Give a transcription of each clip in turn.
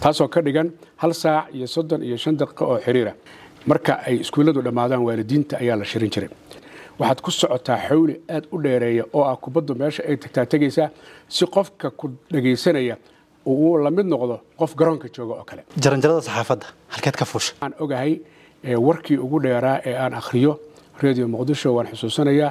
taasoo ka dhigan hal saac iyo soddon iyo shan daqiiqo oo xiriira marka ay iskuulladu dhammaadaan waalidiinta ayaa la shirin jiray waxaad ku socotaa xawli aad u dheereeya oo ah kubaddu meesha ay tagtaa tegaysaa si qofka ku dhagaysanaya uu la mid noqdo qof garoonka jooga oo kale jaranjarada saxaafadda halkeed ka fuusha aan ogahay warkii ugu dheeraa ee aan akhriyo radio muqdisho waan xusuusanayaa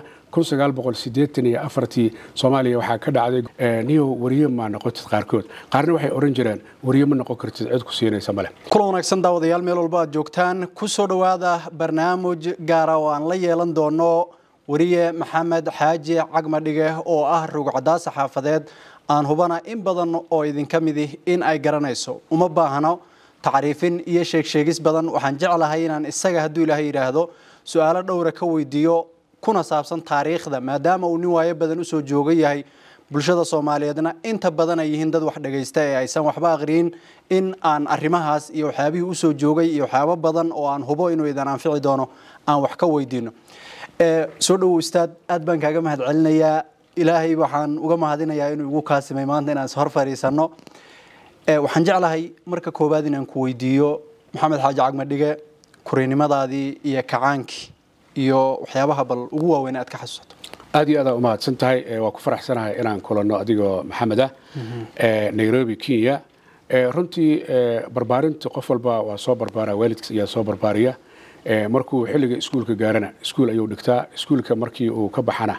ii soomaaliya waxaa ka dhacday niyow wariye maa noqotid qaarkood qaarna waxay oran jireen wariye ma noqon kartid cid ku siinaysa male kulan wanaagsan daawadayaal meel walba aad joogtaan ku soo dhowaada barnaamij gaara oo aan la yeelan doono wariye maxamed xaaji cagmadhige oo ah rugcadaa saxaafadeed aan hubana in badan oo idinka midi in ay garanayso uma baahno tacriifin iyo sheegsheegis badan waxaan jeclahay inaan isaga hadduu ilaahay yidhaahdo su-aalo dhowra ka weydiiyo kuna saabsan taariikhda maadaama uu nin waayo badan usoo jooga yahay bulshada soomaaliyeedna inta badan ay yihiin dad wax dhagaysta ee aysan waxba aqriyin in aan arrimahaas iyo waxyaabihii usoo joogay iyo waxyaabo badan oo aan hubo inuu idan anfici doono aan wax ka weydiino soo dhowow ustaad aad baan kaaga mahad celinayaa ilaahay waxaan uga mahadinayaa inuu igu kaasimay maanta inaan ishor fadhiisanno waxaan jeclahay marka koowaad inaan ku weydiiyo maxamed xaaji cagmadhige kurinimadaadii iyo kacaankii iyo waxyaabaha bal ugu waaweyn aad ka xasuusato aad iyo aadaa umahadsan tahay waa ku faraxsanahay inaan kulanno adigoo maxamed ah nairobi kenya runtii barbaarinta qof walba waa soo barbaara waalidkiis ayaa soo barbaariya markuu xilliga iskuulka gaarana iskuul ayuu dhigtaa iskuulka markii uu ka baxana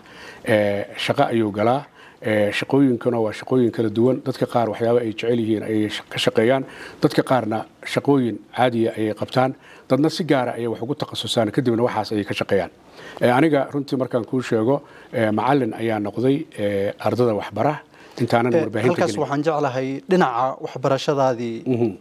shaqo ayuu galaa shaqooyinkana waa shaqooyin kala duwan dadka qaar waxyaaba ay jecel yihiin ayay ka shaqeeyaan dadka qaarna shaqooyin caadiya ayay qabtaan dadna si gaara ayay wax ugu takhasusaan kadibna waxaas ayay ka shaqeeyaan aniga runtii markaan kuu sheego macalin ayaa noqday ardada waxbara intaanan warbaahinta halkaas waxaan jeclahay dhinaca waxbarashadaadii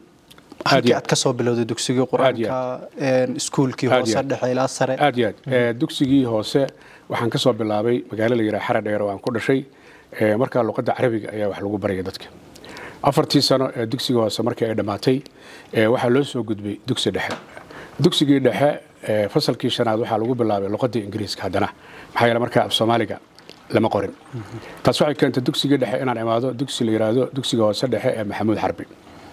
halkii aad ka soo bilowday dugsigii qur-aanka iskuulkii hoose dhexe ilaa sare aad iyo aad dugsigii hoose waxaan ka soo bilaabay magaalo la yidhaha xara dheer oo aan ku dhashay markaa luqadda carabiga ayaa wax lagu baraya dadka afartii sano ee dugsiga hoose markii ay dhammaatay waxaa loo soo gudbay dugsi dhexe dugsigii dhexe fasalkii shanaad waxaa lagu bilaabay luqadda ingiriiska haddana maxaa yeele markaa af soomaaliga lama qorin taas waxay keentay dugsigii dhexe inaan imaado dugsi la yidhaahdo dugsiga hoose dhexe ee maxamuud xarbi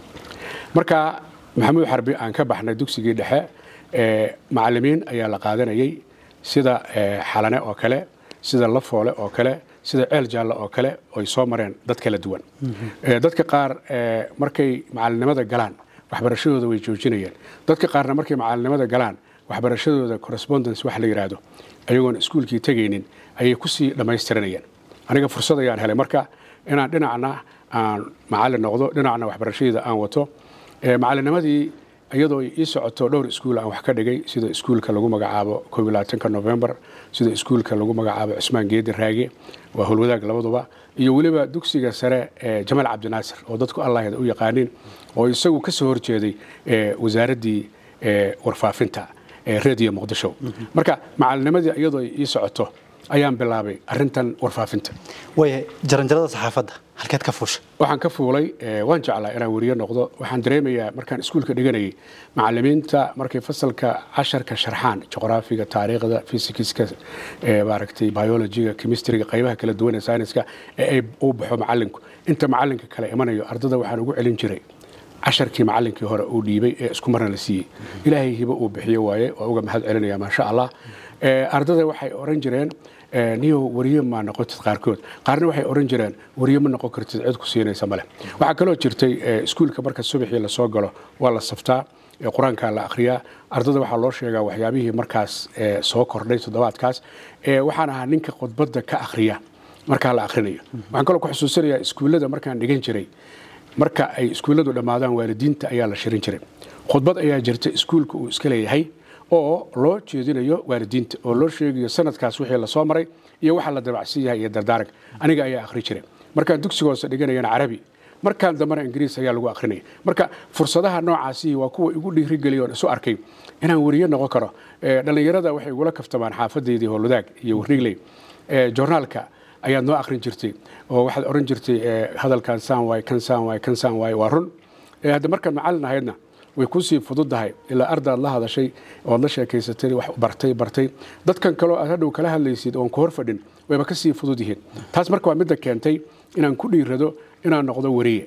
markaa maxamuud xarbi aan ka baxnay dugsigii dhexe macalimiin ayaa la qaadanayay sida xalane oo kale sida lafoole oo kale sida ceel jaalle oo kale oy soo mareen dad kala duwan dadka qaar markay macalinimada galaan waxbarashadooda way joojinayeen dadka qaarna markay macalinimada galaan waxbarashadooda correspondence wax la yidhaahdo ayagoon iskuulkii tegaynin ayay kusii dhammaystiranayeen aniga fursad ayaan helay marka inaan dhinacna aan macalin noqdo dhinacna waxbarashadeyda aan wato macalinimadii iyadoo ii socoto dhowr iskuul aan wax ka dhigay sida iskuulka lagu magacaabo ka novembar sida iskuulka lagu magacaabo cusmaan geedi raage waa howlwadaag labaduba iyo weliba dugsiga sare ee jamaal cabdinaasir oo dadku allaheed u yaqaaniin oo isagu ka soo horjeeday wasaaraddii warfaafinta ee radio muqdisho marka macalinimadii iyadoo ii socoto ayaan bilaabay arintan warfaafinta waaya jaranjarada saxaafadda halkeed ka fuusha waxaan ka fuulay waan jeclaa inaan weriye noqdo waxaan dareemayaa markaan iskuulka dhiganayay macalimiinta markay fasalka casharka sharxaan juqraafiga taariikhda fysikiska maaragtay biologiga chemistryga qaybaha kala duwan ee sayniska ee ay u baxo macalinku inta macalinka kale imanayo ardada waxaan ugu celin jiray casharkii macalinkii hore uu dhiibay ee isku marna la siiyey ilaahay hibo uu bixiyo waaye waa uga mahad celinaya maasha allah ardada waxay oran jireen niyow wariye maa noqotid qaarkood qaarna waxay oran jireen wariye ma noqon kartid cid ku siinaysa male waxaa kaloo jirtay iskuulka marka subaxii lasoo galo waa la saftaa qur-aankaa la akhriyaa ardada waxaa loo sheegaa waxyaabihii markaas soo kordhay toddobaadkaas waxaan ahaa ninka khudbadda ka akhriya markaa la akhrinayo waxaan kaloo ku xusuusinayaa iskuullada markaan dhigan jiray marka ay iskuulladu dhammaadaan waalidiinta ayaa la shirin jiray khudbad ayaa jirta iskuulka uu iska leeyahay oo loo jeedinayo waalidiinta oo loo sheegayo sanadkaas wixii lasoo maray iyo waxa la dabacsan yahay iyo dardaaranka aniga ayaa akhri jiray markaan dugsiga hoose dhiganayana carabi markaan dambena ingiriis ayaa lagu akhrinaya marka fursadaha noocaasi waa kuwa igu dhiirigeliya oon isu arkay inaan weriye noqon karo dhallinyarada waxay igula kaftamaan xaafadeydii howlwadaag iyo warrigley joornaalka ayaad noo akhrin jirtay oo waxaad oran jirtay hadalkan saan waay kan saan waay kan saan waay waa run hadda markaan macallin ahaydna way kusii fududahay ilaa ardaad la hadashay ood la sheekaysatay wax bartay bartay dadkan kaleo aad hadhow kala hadlaysid oon ku hor fadhin wayba kasii fudud yihiin taas marka waa midda keentay inaan ku dhiirado inaan noqdo weriye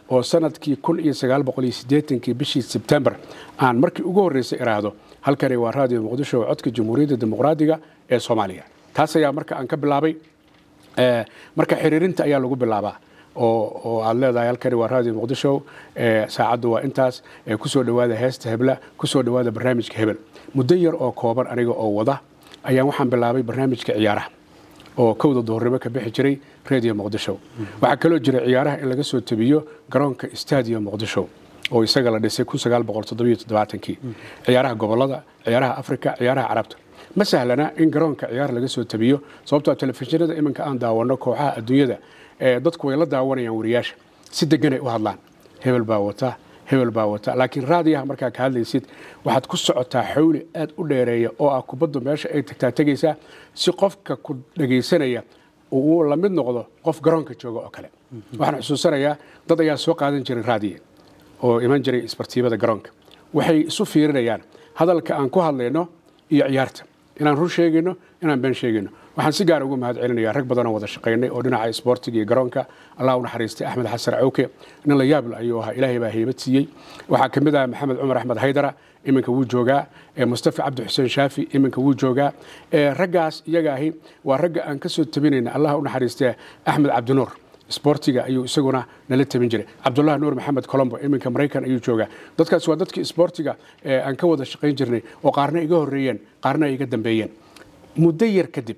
oo sanadkii kun iyo sagaal boqol iyo siddeetankii bishii sebtembar aan markii ugu horreysay iraahdo halkani waa raadiyo muqdisho codka jamhuuriyadda dimuqraadiga ee soomaaliya taas ayaa marka aan ka bilaabay marka xiriirinta ayaa lagu bilaabaa oo aad leedahay halkani waa raadiyo muqdisho saacaddu waa intaas kusoo dhowaada heesta hebla kusoo dhowaada barnaamijka hebel muddo yar oo kooban aniga oo wada ayaan waxaan bilaabay barnaamijka ciyaaraha oo kowda duhurnimo ka bixi jiray radio muqdisho waxaa kaloo jira ciyaaraha in laga soo tabiyo garoonka stadium muqdisho oo isaga la dhisay kii ciyaaraha gobolada ciyaaraha afrika ciyaaraha carabta ma sahlana in garoonka ciyaar laga soo tabiyo sababtoo telefishinada iminka aan daawano kooxaha adduunyada dadku way la daawanayaan wariyaasha si deganay u hadlaan hebel baa wata hebel baa wata laakiin raadiyaha markaa ka hadlaysid waxaad ku socotaa xawli aad u dheereeya oo ah kubaddu meesha ay tagtaa tegaysaa si qofka ku dhegaysanaya uu la mid noqdo qof garoonka jooga oo kale waxaan xusuusanayaa dad ayaa soo qaadan jiray raadiya oo iman jiray isbartiibada garoonka waxay isu fiirinayaan hadalka aan ku hadlayno iyo ciyaarta inaan run sheegayno inaan been sheegayno waxaan si gaar ugu mahad celinaya rag badanoo wada shaqaynay oo dhinaca isboortiga iyo garoonka allah u naxariistay axmed xasan cawke nin la yaabl ayuu ahaa ilaahay baa heybad siiyey waxaa ka mid ah maxamed cumar axmed haydara iminka wuu joogaa mustafa cabdi xuseen shaafi iminka wuu joogaa raggaas iyaga ahi waa ragga aan ka soo tabinayna allah u naxariistay axmed cabdinuur isboortiga ayuu isaguna nala tabin jiray cabdulahi nuur maxamed colombo iminka maraykan ayuu joogaa dadkaas waa dadkii isboortiga aan ka wada shaqayn jirnay oo qaarna iga horreeyeen qaarna ay iga dambeeyeen muddo yar kadib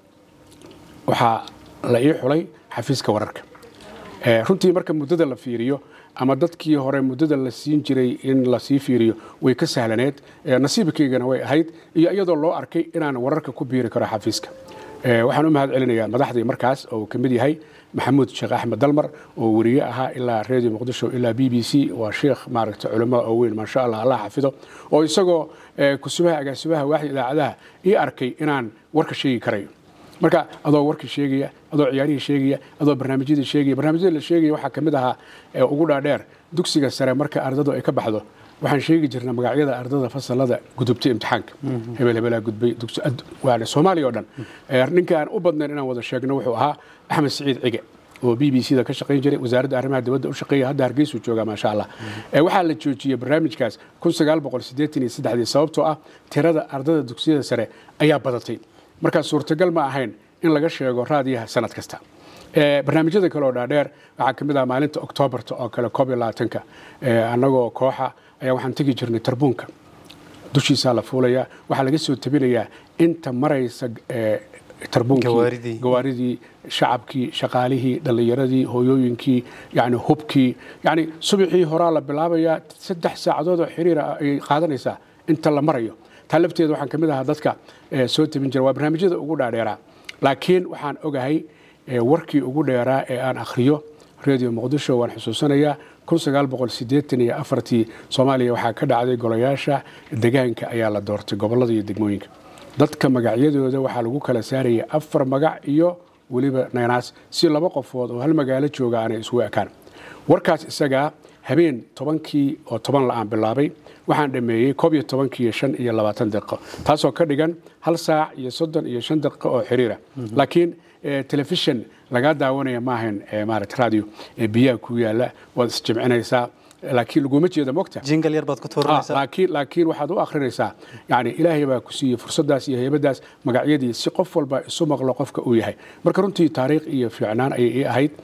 waxaa la ii xulay xafiiska wararka runtii marka muddada la fiiriyo ama dadkii hore muddada la siin jiray in lasii fiiriyo way ka sahlaneed nasiibkaygana way ahayd iyo iyadoo loo arkay inaan wararka ku biiri karo xafiiska waxaan u mahad celinayaa madaxdii markaas oo uu ka mid yahay maxamuud sheekh axmed dalmar oo weriye ahaa ilaa radio muqdisho ilaa b b c waa sheekh maaragta culimmada oo weyn maasha allah allah xafido oo isagoo kusubaha agaasibaha waaxda idaacadaha ii arkay inaan warka sheegi karayo marka adoo warkii sheegaya adoo ciyaarihii sheegaya adoo barnaamijyadii sheegaya barnaamijyada la sheegaya waxaa ka mid ahaa ugu dhaadheer dugsiga sare marka ardadu ay ka baxdo waxaan sheegi jirnay magacyada ardada fasalada gudubtay imtixaanka hebel hebelaa gudbay soomaaliya oo dhan ninka aan u badnayn inaan wada sheegno wuxuu ahaa axmed siciid cige oo b b c da ka shaqayn jiray wasaaradda arrimaha dibadda u shaqeeya hadda hargeysuu joogaa maasha allah waxaa la joojiyey barnaamijkaas sababtoo ah tirada ardada dugsiyada sare ayaa badatay markaa suurtagal ma ahayn in laga sheego raadiyaha sanad kasta barnaamijyada kale oo dhaadheer waxaa ka mid ah maalinta oktoobarta oo kale koob iyo labaatanka annagoo kooxa ayaa waxaan tegi jirnay tarbuunka dushiisaa la fuulayaa waxaa laga soo tabinayaa inta maraysa tarbuunkii gawaaridii shacabkii shaqaalihii dhallinyaradii hooyooyinkii yani hubkii yani subaxii horaa la bilaabayaa saddex saacadood oo xiriira ay qaadanaysaa inta la marayo taa lafteeda waxaan ka mid ahaa dadka soo tabin jira waa barnaamijyada ugu dhaadheeraa laakiin waxaan ogahay warkii ugu dheeraa ee aan akhriyo radio muqdisho waan xusuusanayaa ii soomaaliya waxaa ka dhacday golayaasha degaanka ayaa la doortay gobolada iyo degmooyinka dadka magacyadooda waxaa lagu kala saaraya afar magac iyo weliba naynaas si laba qofood oo hal magaalo jooga aanay isugu ekaan warkaas isagaa habeen tobankii oo toban la aan bilaabay waxaan dhameeyey koob iyo tobankii shan iyo labaatan daqiiqo taasoo ka dhigan hal saac iyo soddon iyo shan daqiiqo oo xiriira laakiin telefishon lagaa daawanaya maahayn maarata radio biyaha ku yaala waad isjimcinaysaa laakiin laguma jeeda mogta jingal yar baad ku tuuranaysaa laakiin laakiin waxaad u akhrinaysaa yani ilaahay baa ku siiyey fursaddaas iyo heybadaas magacyadii si qof walba isu maqlo qofka uu yahay marka runtii taariikh iyo fiicnaan ayay ii ahayd